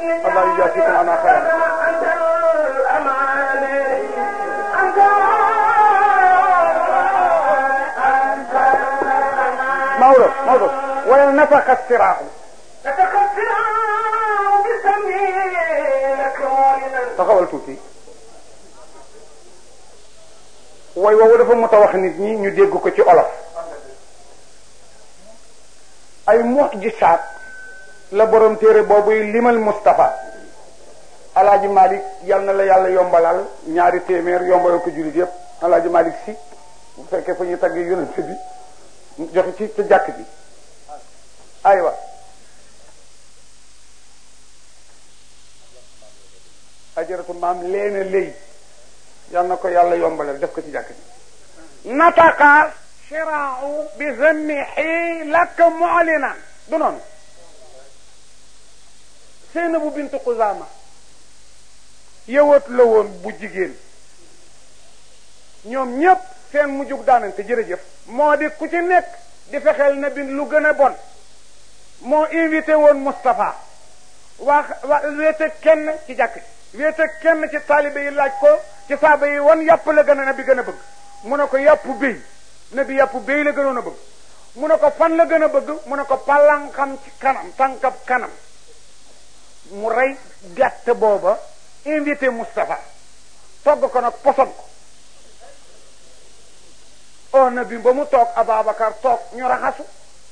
allah yujaasikum ana xayran Maodo Maodo wala nafaqa siraaxu taxawal tuuti way woowu dafa mot a wax nit ñi ñu dégg ko ci olof ay mujisaat la borom téere boobuy limal Moustapha alaaji Malick yal na la yàlla yombalal ñaari téeméer yombalal ko jullit yëpp alaaji Malick si bu fekkee fa ñuy taggee yonent bi joxe ci ca jàkk ji aywa ajaratu maam leena léy yal na ko yàlla yombalal def ko ci jàkk ji nataqa shiraau bi zammihi lak mu'linan du noonu Seynabu bintu Xuzaama yëwat la woon bu jigéen ñoom ñépp seen mujjug daanante jërëjëf moo di ku ci nekk di fexeel na bi lu gën a bon moo invité woon Moustapha wax wa wéete kenn ci jàkk ji wéete kenn ci taalibe yi laaj ko ci saaba yi wan yàpp la gën a na bi gën a bëgg mu ne ko yàpp béy na bi yàpp béy la gënoon a bëgg mu ne ko fan la gën a bëgg mu ne ko palan xam ci kanam tànkab kanam mu rey gàtt booba invité Moustapha togg ko nag poson ko o na bi ba mu toog Ababacar toog ñu raxasu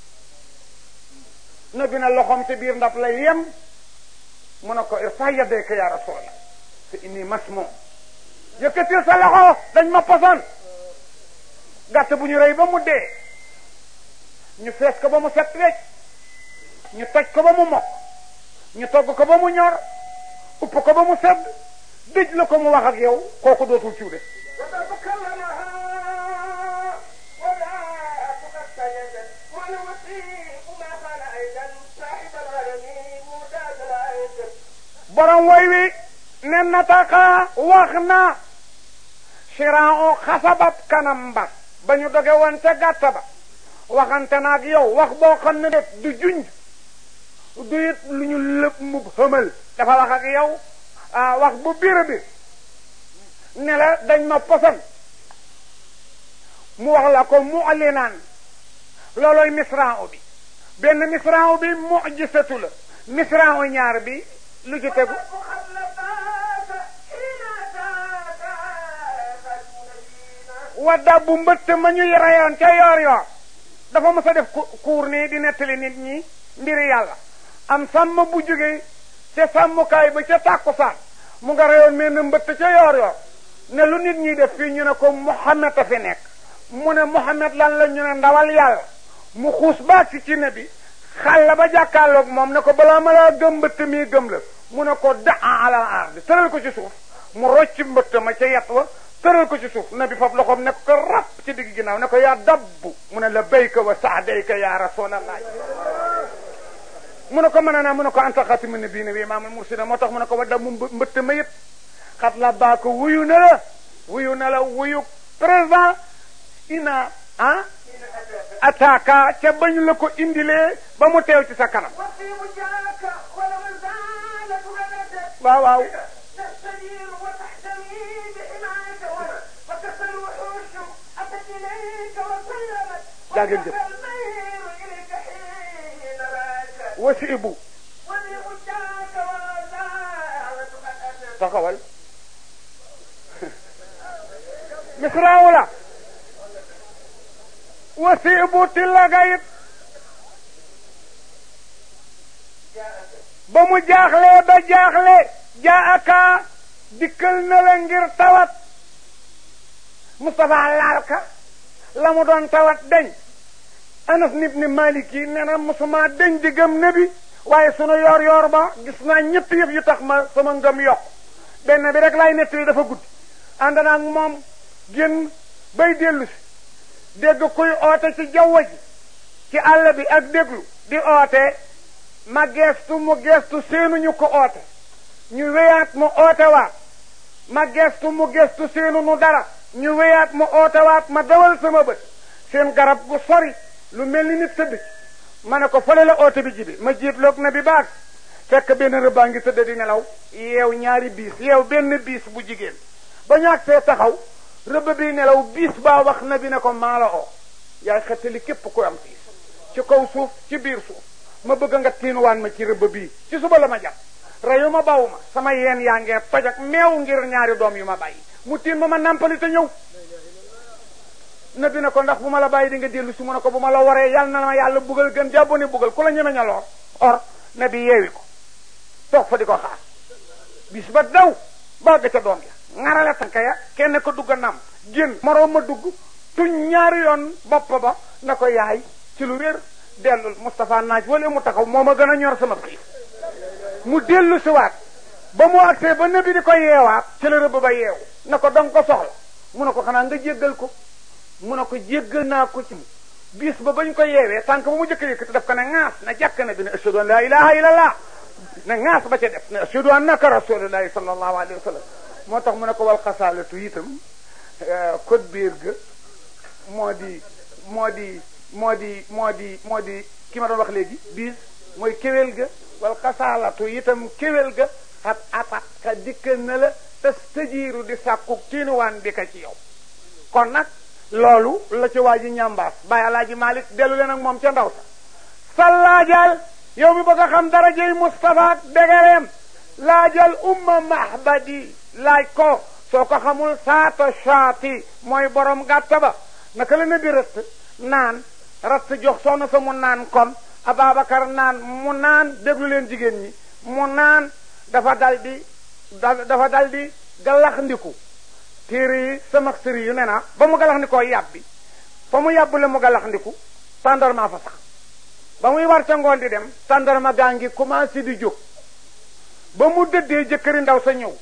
na bi na loxoom ci biir ndab lay yem mu ne ko irfa yadayka ya rasulallah fa inni masmum yëkkatil sa loxo dañ ma poson gàtt bu ñu rey ba mu dee ñu fees ko ba mu set wecc ñu toj ko ba mu mokk ñu togg ko ba mu ñor upp ko ba mu sedd dëj la ko mu wax ak yow kooku dootul ciw de borom woy wi ne nataka wax na siran o xasabab kanam ba ba ñu doge woon ca gàtta ba waxante naag yow wax boo xam ne def du junj du it lu ñu lëpp mu xëmal dafa wax ak yow wax bu biir bi ne la dañ ma poson mu wax la ko mu ali naan loolooy misran u bi benn misran u bi mujisatu la misran u ñaar bi lu ci tegu wadda bu mbëtt ma ñu reyoon ca yoor yoor dafa mës a def kuur nii di nettali nit ñi mbiri yàlla am sàmm bu jóge ca sàmmukaay ba ca tàkkusaan mu nga reyoon mel na mbëtt ca yoor yoor ne lu nit ñi def fii ñu ne ko Muhammad a fi nekk mu ne Muhammad lan la ñu ne ndawal yàlla mu xuus baag si ci ne bi xàll ba jàkkaarloog moom ne ko balaa ma laa gëm mbëtt mii gëm la mu ne ko daa ala ardi tëral ko ci suuf mu rocc mbëtt ma ca yet wa tëral ko ci suuf nabi fab loxoom ne ko rab ci digg ginnaaw ne ko yaa dabbu mu ne la bayka wa saadayka ya rasulallah mu ne ko mën a naa mu ne ko anta xatimu nabiina bi imaamul mursida moo tax mu ne ko wa damu mbëtt ma yët xat la baa ko wuyu na la wuyu na la wuyu présent ina ah ataaka ca bañ la ko indilee ba mu teew ci sa kanam waaw waaw jaageen jëf wasi ibu taxawal misraawu la wasi ibu tillaga it ba mu jaaxlee ba jaaxle jaa aka dikkal na la ngir tawat Moustapha laal ka la mu doon tawat deñ Anas ibn Malik yi nee na mosuma deñ di gëm nabi waaye sunu yoor yoor ba gis naa ñett yëf yu tax ma sama ngëm yokk benn bi rek laay nettali dafa guddi ànd naa ak moom génn bay dellu si dégg kuy oote ci jaww ji ci àll bi ak déglu di oote ma geestu mu geestu seenuñu ko oote ñu wéyaat mu oote waat ma geestu mu geestu seenu nu dara ñu wéyaat mu oote waat ma dawal sama bët seen garab gu sori lu mel ni nit tëdd ma ne ko fële la oote bi jibi ma jiitloog na bi baag fekk benn rëbbaa ngi tëdd di nelaw yeew ñaari biis yeew benn biis bu jigéen ba ñaag see taxaw rëbb bi nelaw biis baa wax na bi ne ko maa la oo yaay xettali képp ku am tiis ci kaw suuf ci biir suuf ma bëgg nga tiinuwaan ma ci rëbb bii ci suba la ma jàpp reyu ma bawu ma sama yeen yaa ngee toj ak meew ngir ñaari doom yu ma bàyyi mu tiin ma ma nàmpali te ñëw nabi ne ko ndax bu ma la bàyyi di nga dellu si mu ne ko bu ma la waree yàlla na ma yàlla bugal gën jàbbo ni bugal ku la ñeme ña loor or nabi yeewi ko toog fa di ko xaar bis ba daw bagg ca doom ya ŋarale tànk ya kenn ko dugg nam génn moroom ma dugg tuñ ñaari yoon bopp ba na ko yaay ci lu wér dellul Moustapha naaj wala mu taxaw moo ma gën a ñor sama xiif mu dellu siwaat ba mu agsee ba nabi di ko yeewaat ci la rëbb ba yeewu na ko danga ko soxla mu ne ko xanaa nga jéggal ko mu ne ko jéggal naa ko ci bis ba bañ ko yeewee tànk ba mu jëkk yëkkati daf ko ne ŋaas na jàkk na bi ne ashhadu an la ilaha illallah ne ŋaas ba ca def ne ashhadu annaka rasulullahi sallallahu alayhi wa sallam moo tax mu ne ko wal xasaalatu itam code biir ga moo di moo di moo di moo di moo di ki ma doon wax léegi bis mooy kéwél ga wal xasaalatu itam kéwél ga xat atat ka dikk na la te tëjiiru di sàkku tiinuwaan bi ka ci yow kon nag loolu la ci waa ji ñambaas bàyyi alaaji malik dellu leen ak moom ca ndaw sa sallaajal yow mi bëgg a xam darajey Moustapha ak dégereem laajal umma mahbadi laaj ko soo ko xamul saata shaati mooy borom gàtta ba naka la nabi rëtt naan ratt jox soxna sa mu naan kon Ababacar naan mu naan déglu leen jigéen ñi mu naan dafa dal di dafa dal di galax ndiku téere yi sama sëri yu ne na ba mu galax ndikoo yàbbi fa mu yàbbule mu galax ndiku tàndarma fa sax ba muy war ca ngoon di dem tàndarma gaa ngi commencé di jóg ba mu dëddee jëkkëri ndaw sa ñëw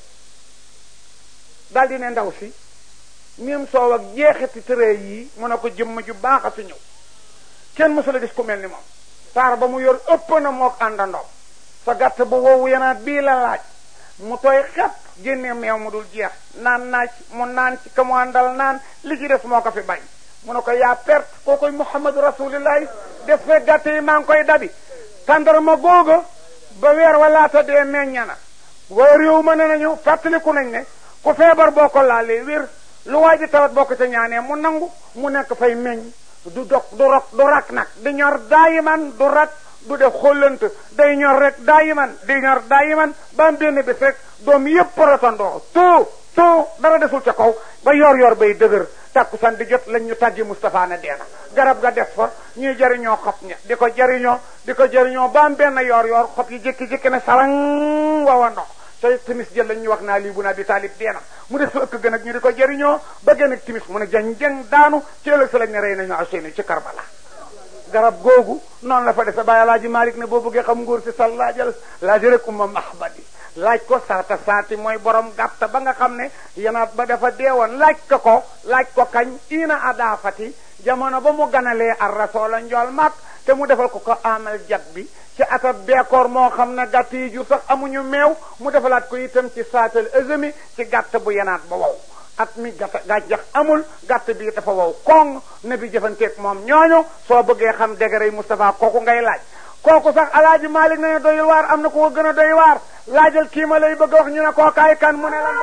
daal di ne ndaw si miim soow ak jeexiti tëree yii mu ne ko jëmm ju baax a fi ñëw kenn mësula gis ku mel ni moom taar ba mu yor ëpp na mook àndandoom sa gàtt bu woowu yenaat bii la laaj mu tooy xepp génne meew mu dul jeex naan naaj mu naan ci ka mu àndal naan li ci des moo ko fi bañ mu ne ko yaa perte koo koy muhammadu rasulillahi def fee gàtt yi maa ngi koy dabi tàndarma googa ba weer walaata dee meñña na waa réew ma ne nañu fàttaliku nañ ne ku feebar boo ko laalee wér lu waa ji tawat boo ko ca ñaanee mu nangu mu nekk fay meññ du dog du rok du rak nag di ñor daayiman du rak du def xollant day ñor rek daayiman di ñor daayiman ba am benn bés rek doom yépp rotandoo tout tout dara desul ca kaw ba yor yor bay dëgër tàkkusaan di jot lañ ñu tàggi Moustapha ne deena garab ga des fa ñuy jariñoo xob ña di ko jariñoo di ko jariñoo ba am benn yor yor xob yi jékki-jékki ne sarang wawa ndox te timis jël lañ ñu wax naa lii bu naa bi taalib deena mu des fa ëkk gën ak ñu di ko jariñoo ba gën ak timis mu ne jang jang daanu ci ëllëg sa lañ ne rey nañu Ousseynou ci Karbala garab googu noonu la fa defe bàyyi alaaji Malik ne boo bëggee xam nguur si sal laajal laaji rek umma mahbadi laaj ko saata saati mooy borom gàtta ba nga xam ne yanaat ba dafa deewoon laaj ko ko laaj ko kañ ina adaafati jamono ba mu ganalee ar rasoola njool mag te mu defal ko ko amal jat bi ci atab beekoor moo xam ne gàtt yi jur sax amuñu meew mu defalaat ko itam ci saatal azami ci gàtt bu yanaat ba wow at mi gàtt gàncax amul gàtt bi dafa wow koŋ ne bi jëfanteeg moom ñooñu soo bëggee xam degré Moustapha kooku ngay laaj kooku sax alaaji Malik ne doy waar am na ko gën a doy waar laajal kii ma lay bëgg a wax ñu ne kookaay kan mu ne la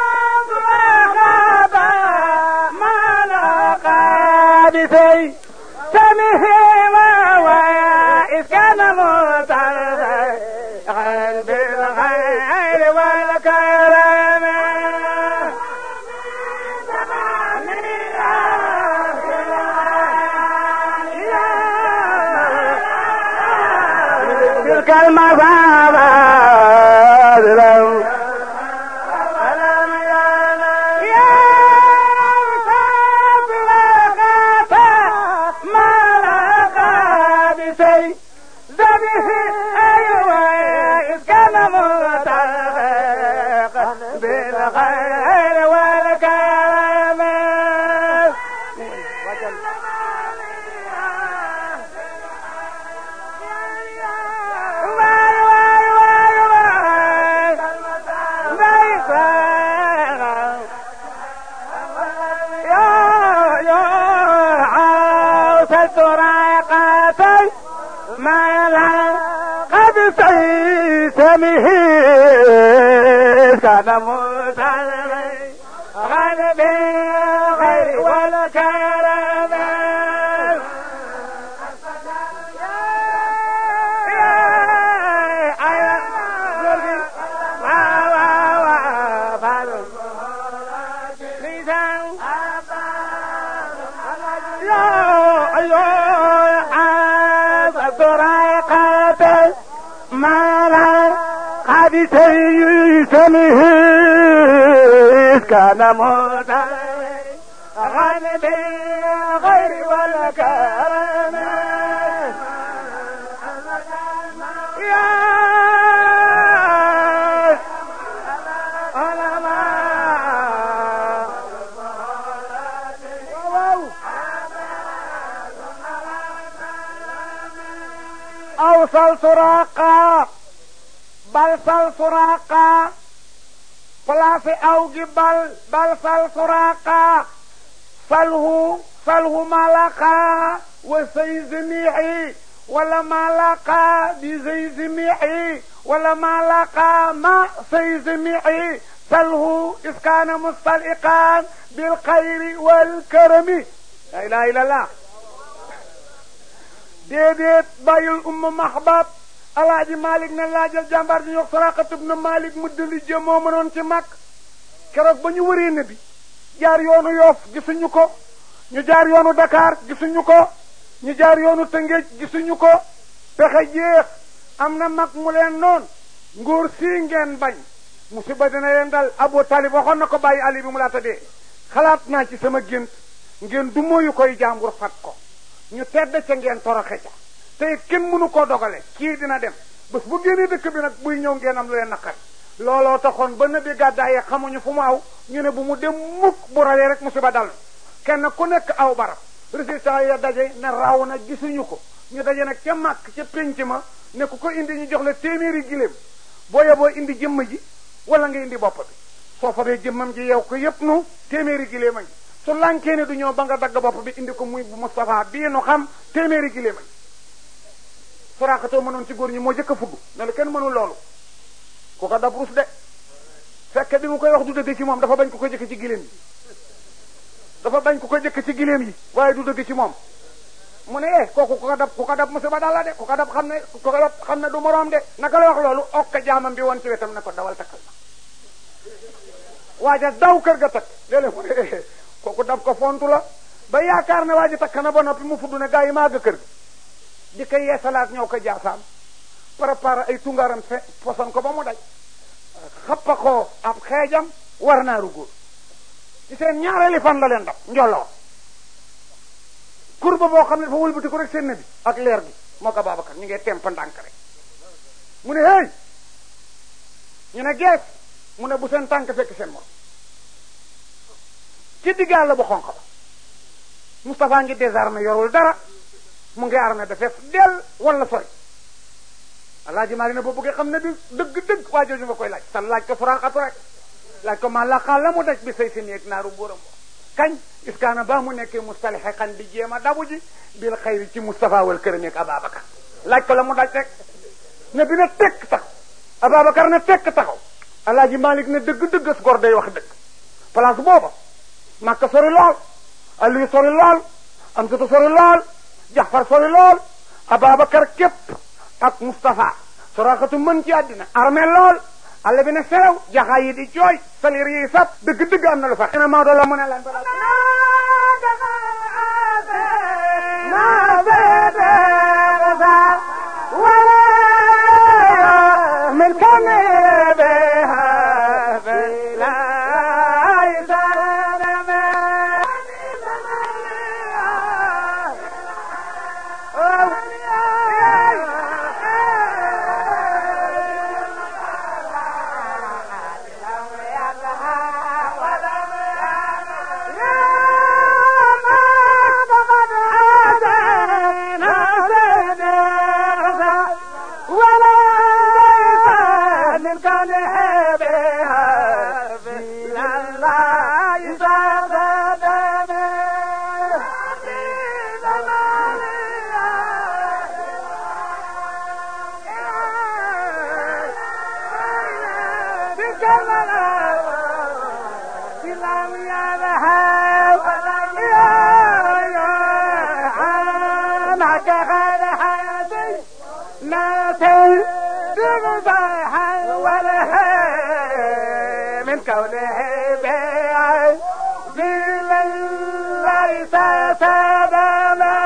بسي سمه وإسكان مطر قلب الخير والكرم تلك المصابة لو بالخير والكرم ما لا قد سيس سمه كان متعلم غني بالخير والكرم سمه كان متعلم غني بالخير والكرم يا علماء awsal suraqa bal sal suraqa place aw gi bal bal sal suraqa salhu salhu malaqa wa say zimihi wala malaqa bi say zimihi wala malaqa ma say zimihi salhu iskaana mustaliqan bil xayri wal karami la ilaha illallah déedéet bàyyil umma mahbab alaaji malik ne laajal jàmbaar ji ñu wax saraqat ibn malik mu dëli jë moo mënoon ci mag keroog ba ñu wëree ne bi jaar yoonu yoof gisuñu ko ñu jaar yoonu dakar gisuñu ko ñu jaar yoonu tëngéej gisuñu ko pexe jeex am na mag mu leen noon ngóor sii ngeen bañ musiba dina leen dal abu talib waxoon na ko bàyyi ali bi mu laata dee xalaat naa ci sama gént ngeen du mooyu koy jàmbur fat ko ñu tedd ca ngeen toroxe ca te it kenn mënu koo dogale kii dina dem bés bu génnee dëkk bi nag buy ñëw ngeen am lu leen naqari looloo taxoon ba nabi gàddaayee xamuñu fu mu aw ñu ne bu mu dem mukk bu rawee rek musiba dal kenn ku nekk aw barab résultat ya daje ne raw na gisuñu ko ñu daje nag ca màkk ca pénc ma ne ku ko indi ñu jox la téeméeri giléem boo yeboo indi jëmm ji wala nga indi bopp bi soo fa bee jëmmam ji yow ko yépp nu téeméeri giléem a ngi su lànkee ne du ñëw ba nga dagg bopp bi indi ko muy bu Moustapha bii nu xam téeméeri giléem a ngi soraxatoo mënoon ci góor ñi moo jëkk a fugg ne la kenn mënul loolu ku ko dab rus de fekk bi mu koy wax du dëgg ci moom dafa bañ ku ko jëkk ci giléem yi dafa bañ ku ko jëkk ci giléem yi waaye du dëgg ci moom mu ne eh kooku ku ko dab ku ko dab musiba dal la de ku ko dab xam ne ku ko dab xam ne du moroom de naka la wax loolu okka jaamam bi woon ci wetam ne ko dawal takkal ma waaja daw kër ga takk léeg-léeg mu ne kooku dab ko fontu la ba yaakaar ne waa ji takk na ba noppi mu fudd ne gaa yi maa ga kër gi di ko yeesalaat ñëw ko jaasaam préparé ay tungaram fe poson ko ba mu daj xappa ko ab xeejam war naaru góor ci seen ñaareeli fan la leen dab njolloor kurba boo xam ne dafa wëlbati ko rek seen nabi ak leer gi moo ko Babacar ñu ngi temp ndànk rek mu ne hey ñu ne gees mu ne bu seen tànk fekk seen morom ci diggaal la bu xonq ba Moustapha ngi désarmé yorul dara mu ngi armé da fees del wala sori alaaji maa ne boo bëggee xam ne bi dëgg-dëgg waa jooju nga koy laaj sa laaj ko furaxatu rek laaj ko ma laqaa la mu daj bi say si néeg naaru mbóoram bo kañ iskaana ba mu nekkee mustalixe xan di jéem a dabu ji bil xayri ci Moustapha wal këram ak Ababacar laaj ko la mu daj rek ne bi na tekk taxaw Ababacar ne tekk taxaw alaaji Malik ne dëgg-dëgg as gor day wax dëgg place booba Makka sori lool Aliou sori lool Amsatu sori lool Jaxfar sori lool Ababacar képp ak Moustapha soraxatu mën ci àddina armé lool àll bi ne serew jaxaay yi di jooy salir yi sab dëgg-dëgg am na lu fa ina Maodo la mu ne lan من كان بها بلا يسلم بغضاها ولا من كونه بيع ليس سببا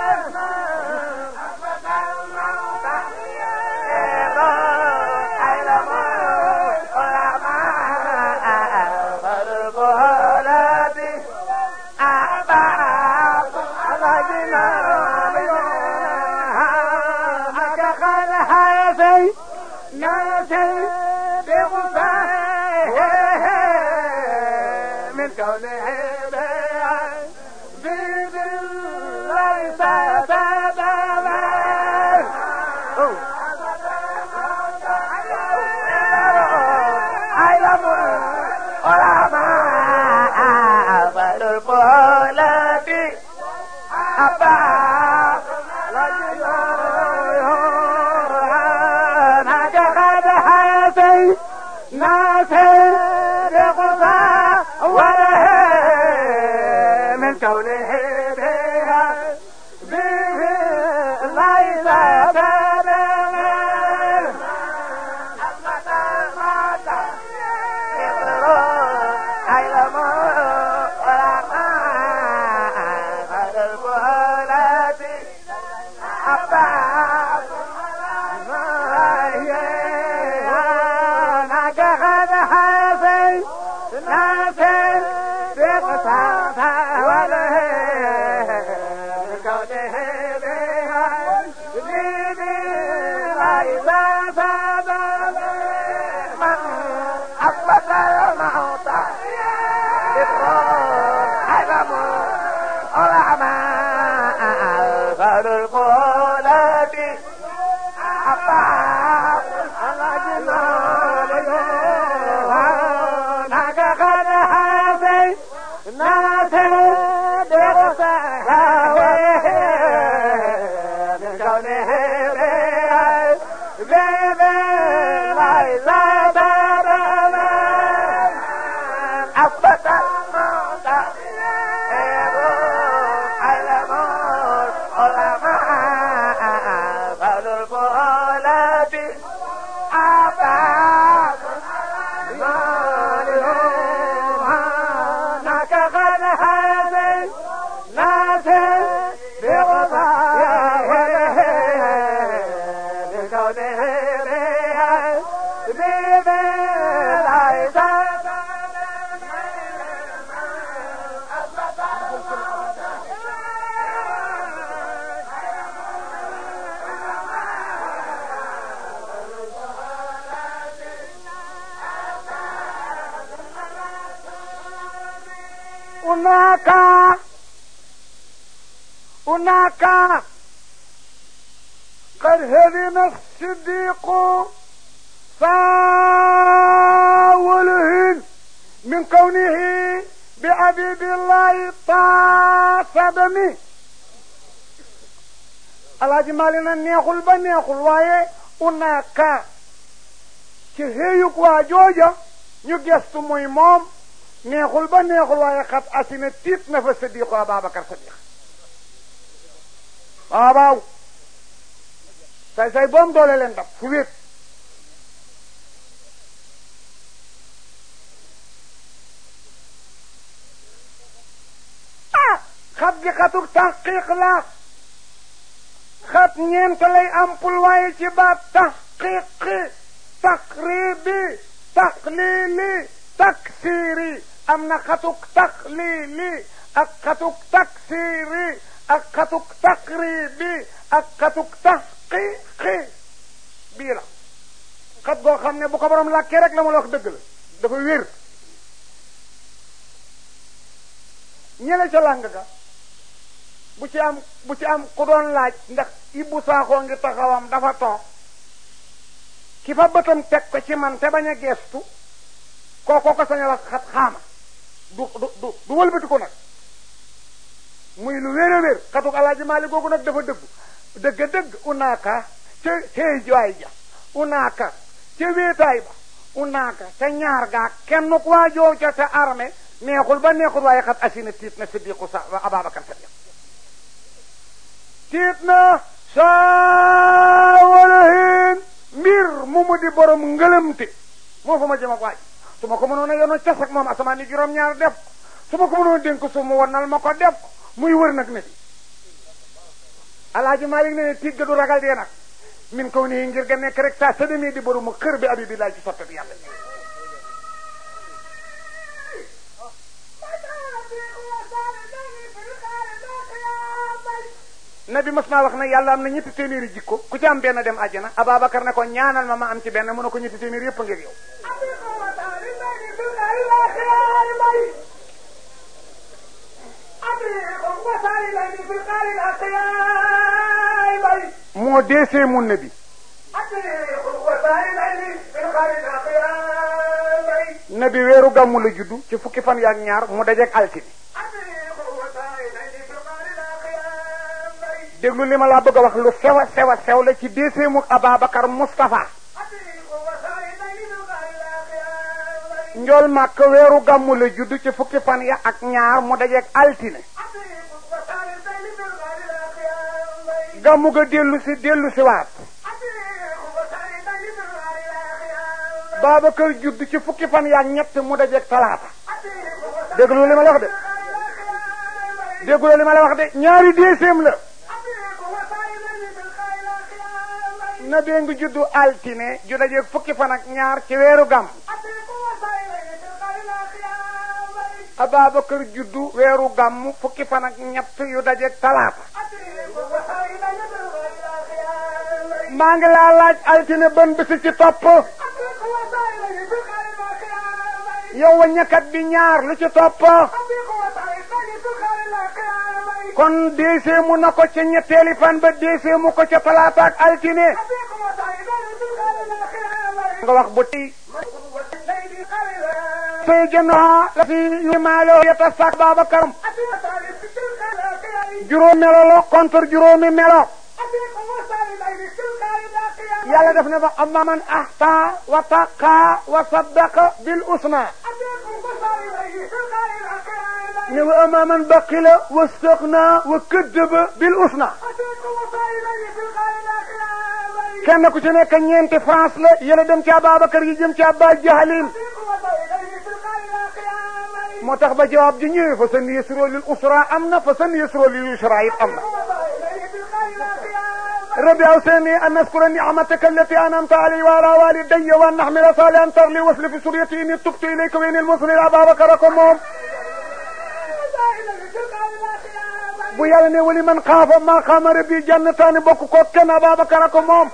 من كونه بيع بيد ليس سببا علم العلماء فالقولة أبا هناك قد هاتي ناسي بقضاء وله من كونه بها به ليس بلغ أثبت الموت علم العلماء فالقولة أبا هناك قد هذي ناسي درسها من كونه بيبي ليس بابا أثبت الموت علم العلماء فالقولة أبا هناك قد هذي ناسي بغضاء بكونه بها بيبي ليس هناك هناك قد هدم الصديق فاوله من كونه بعبيد الله طاصدمي alaaji maali na neexul ba neexul waaye unaaka ci xëyug waa jooja ñu gestu muy moom neexul ba neexul waaye xat asina tiit na fa sadiqu ababacar sadiq waaw waaw say say boom doole leen dab fu wéet ah xat gi xatuk taxqiq la xat ñeent lay ampul waaye ci baat taxqiqi taqribi taqlili taksiri am na xatuk taqlili ak xatuk taksiri ak xatuk taqribi ak xatuk taxqiqi bii la xat goo xam ne bu ko borom làkkee rek la ma la wax dëgg la dafa wér ñële ca làng ga bu ci am bu ci am ku doon laaj ndax ibbu saaxoo ngi taxawam dafa toog ki fa bëtam teg ko ci man te bañ a geestu kookoo ko sañ a wax xat xaama du du du du wëlbati ko nag muy lu wér a wér xatuk alaaji maali googu nag dafa dëgg dëgg dëgg unaaka ca xëy waay ja unaaka ca wéetaay ba unaaka ca ñaar gaa kenn ku waajoo ca te armée neexul ba neexul waaye xat asina tiit na siddiqu sa ababacar sadiq tiit na saawalahin mbir mu mu di borom ngëlëmte moo fa ma jëm ak waaj su ma ko mënoon a yoonu cas ak moom asamaan ni juróom-ñaar def ko su ma ko mënoon a dénk su mu wannal ma ko def ko muy wër nag ne bi alaaji Malik ne tiit ga du ragal dee nag min kaw nii ngir ga nekk rek saa sadami di borom xër bi abi bi laaj ci soppe bi yàlla nabi mas naa wax ne yàlla am na ñetti téeméeri jikko ku ci am benn dem àjjana Ababacar ne ko ñaanal ma ma am ci benn mu ne ko ñetti téeméeri yëpp a ngir yow moo deesee mun nabi nabi weeru gàmmu la juddu ci fukki fan yaak ñaar mu dajeek altine déglu li ma laa bëgg a wax lu sew a sew a sew la ci déeseemu Ababacar Moustapha njool màkk weeru gàmmu la judd ci fukki fan ya ak ñaar mu dajeeg altine gàmmu ga dellu si dellu si waat Babacar judd ci fukki fan ya ak ñett mu dajeeg talaata déglu li ma la wax de déglu li ma la wax de ñaari déeseem la na bee ngi juddu altine ju dajeeg fukki fan ak ñaar ci weeru gàmm Ababacar juddu weeru gàmm fukki fan ak ñett yu dajeeg talaata maa ngi laa laaj altine ban bisi ci topp yow waññakat bi ñaar lu ci topp kon déeseemu na ko ca ñetteeli fan ba déeseemu ko ca talaata ak altine nga wax bu tey sey jëndoha la fi yu maaloo yeta sak Babacar juróom melo la contre juróomi melo yàlla def ne ba amma man ahta wa taqa wa saddaqa bil usna ne wa amma man baqila wastaxna wa kaddaba bil usna kenn ku ci nekk ñeenti France la yële dem ci Ababacar yi jëm ci Abba Jahalin moo tax ba jawaab ji ñëwee fa san yasro lil usra am na fa san yasro lil yusra it am na ربي أوصيني أن أذكر نعمتك التي أنعمت علي وعلى والدي وأن أحمل صالحا ترلي وصل في سريتي إني تبت إليك وإني المسلم أبا بكركم موم bu yàlla ne wali man xaafa maa xaama rabbi jannataani bokk ko kenn Ababacar ko moom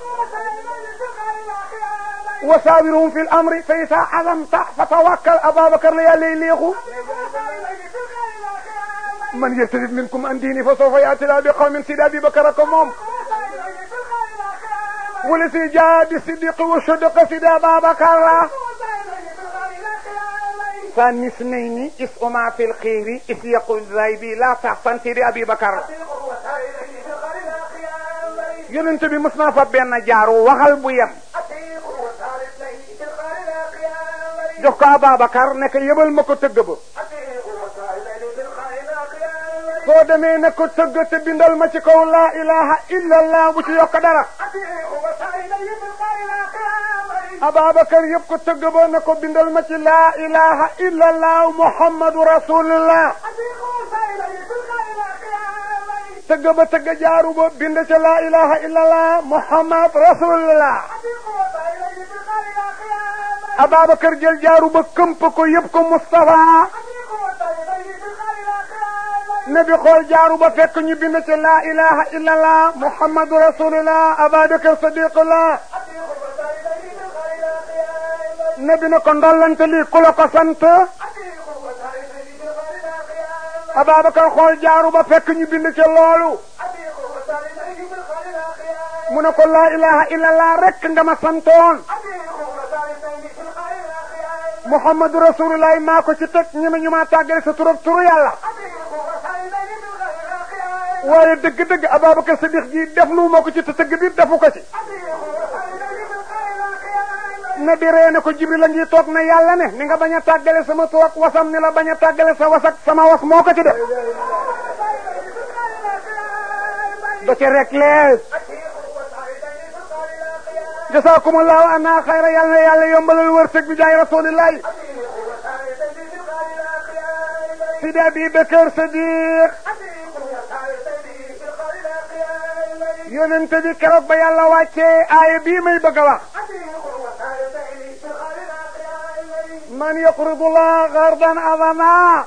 wa saawiruhum fi l amri fa isa azamta fa tawakkal Ababacar la yàlla léexu man yartadid minkum an diini fa sawfa yaati laa bi qawmin sidi Abubakar ko moom wala si jaa bi siddiq wa sadaqa sidi Ababacar la ثاني اثنين اسهما في الخير اذ يقول ذايبي لا تحسن سيدي ابي بكر yonent bi mës naa fa benn jaaru waxal bu yem jox ko Ababacar ne ko yëbal ma ko tëgg ba soo demee ne ko tëgg te bindal ma ci kaw laa ilaha illa allah bu ci yokk dara Ababacar yëpp ko tëgg ba ne ko bindal ma ci laa ilaha illa allah muhammadu rasulullah tëgg ba tëgg jaaru ba bind ca laa ilaha illa allah muhammad rasulullah Ababacar jël jaaru ba këmp ko yëpp ko Moustapha nabi xool jaaru ba fekk ñu bind ca laa ilaha illa allah muhammadu rasulullah Ababacar sadiqullah nabi na ko ndollante lii ku la ko sant Ababacar xool jaaru ba fekk ñu bind ca loolu mu ne ko laa ilaha illallah rek nga ma santoon muhammadu rasulullah maa ko ci teg ñeme ñu maa tàggale sa turab turu yàlla waaye dëgg-dëgg Ababacar Sadiq ji def lu ma ko ci te tëgg bi defu ko ci na di ree ne ko jibril a ngi toog na yàlla ne ni nga bañ a tàggale sama tur ak wasam ni la bañ a tàggale sa was ak sama was moo ko ci def da ci rek lees jasaakumullahu anna xayra yàlla na yàlla yombalal wërsëg bi jaay rasulillahi sidi abi bakar sadiq yonente bi keroog ba yàlla wàccee aaya bii may bëgg a wax man yaqridu llah gardan adama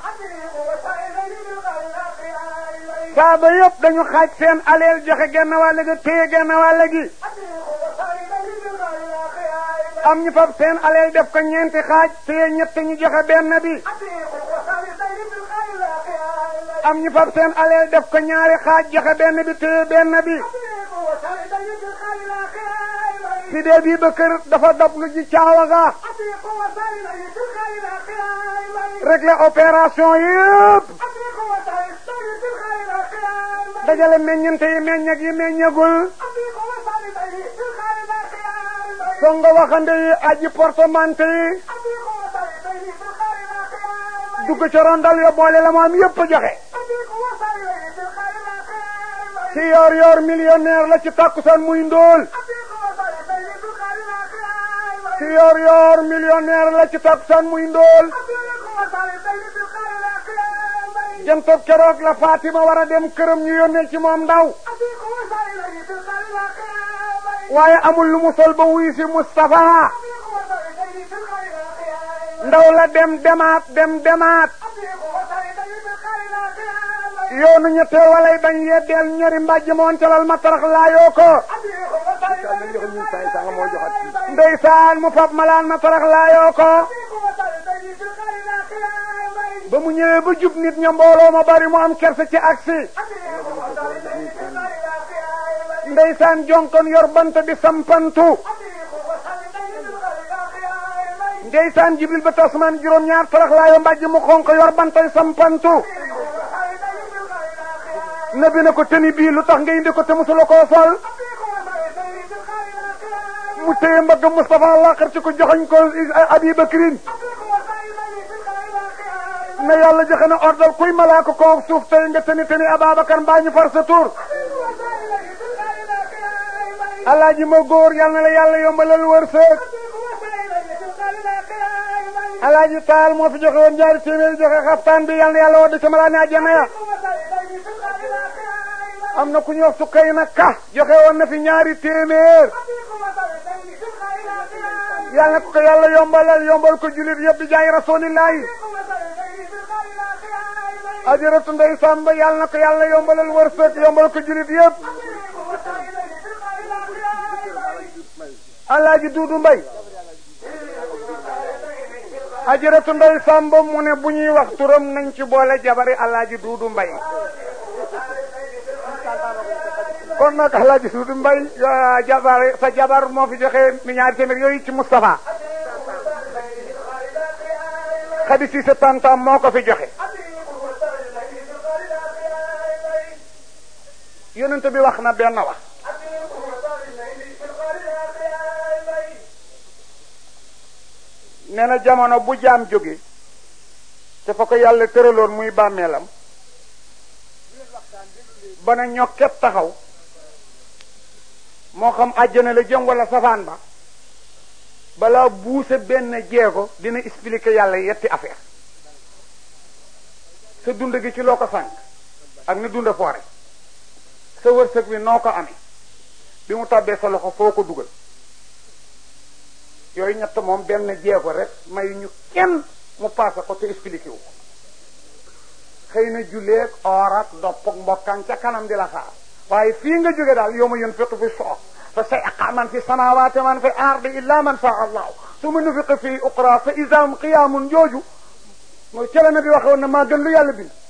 saaba yëpp dañu xaaj seen aleel joxe genn wàll gi téye genn wàll gi am ñu fab seen aleel def ko ñeenti xaaj téye ñett ñu joxe benn bi am ñu fab seen aleel def ko ñaari xaaj joxe benn bi téye benn bi si dee bii ba kër dafa dab lu ji caawa ga régler opération yëpp dajale meññante yi meññag yi meññagul songo waxande yi aji portemante yi dugg ca rondal yo boole la moom yëpp joxe ci yoor yoor millionnaire la ci takkusaan muy ndóol ci yoor yoor millionnaire la ci takkusaan muy ndóol jantob keroog la Fatima war a dem këram ñu yónnee ci moom ndaw waaye amul lu mu sol ba wuy si Moustapha ndaw la dem demaat dem demaat yoonu ñetteel walay bañ yeddeel ñori mbàjj moon calal ma tarax laayoo ko ndeysaan mu fab malaan ma tarax laayoo ko ba mu ñëwee ba jub nit ña mbooloo ma bari mu am kersa ci aksi ndeysaan jonkon yor bant di sampantu ndeysaan jibril ba tasmaan juróom ñaar tarax laayoo mbàjj mu xonq yor bantay sampantu nabi na ko tëni bii lu tax nga indi ko te musula koo sol mu téye mbagg Moustapha laqar ci ko joxañ ko Abi Bakrin ne yàlla joxe na ordal kuy malaaka koo suuf tey nga tëni tëni Ababacar mbaa ñu far sa tur alaaji ma góor yal na la yàlla yombalal wërsëg alaaji taal moo fi joxe woon ñaari téeméeri joxe xaftaan bi yal na yàlla woo de sama laa ne àjjana ya am na ku ñuy wax sukkay na ka joxe woon na fi ñaari téeméer yal na ko yàlla yombalal yombal ko julit yëpp di jaay rasulillahi ajaratu ndey sàmba yal na ko yàlla yombalal wërsëg yombal ko julit yëpp alaaji duudu mbay ajaratu ndey sàmba mu ne bu ñuy wax turam nañ ci boole jabari alaaji duudu mbay kon nag alaaji duudu mbay jabar sa jabar moo fi joxe mi ñaari téeméer yooyu ci Moustapha xadi si sa tantam moo ko fi joxe yonent bi wax na benn wax nee na jamono bu jaam jóge te fa ko yàlla tëraloon muy bàmmeelam ba na ñokket taxaw moo xam àjjana la jëm wala safaan ba balaa buuse benn jeego dina expliquer yàlla yetti affaire sa dund gi ci loo ko sànq ak ni dunda foore sa wërsëg bi noo ko amee bi mu tàbbee sa loxo foo ko dugal yooyu ñett moom benn jeego rek may ñu kenn mu paase ko te expliqué wu ko xëy na julleeg or ak dopp ak mbokkaan ca kanam di la xaar waaye fii nga jóge daal yow ma yun fiqu fi soox fa sayqa man fi samawati man fi ardi illa man sha allahu suma nufiqa fi uqra fa isam qiyaamun jooju mooy cela na bi waxe woon na maa gën lu yàlla bind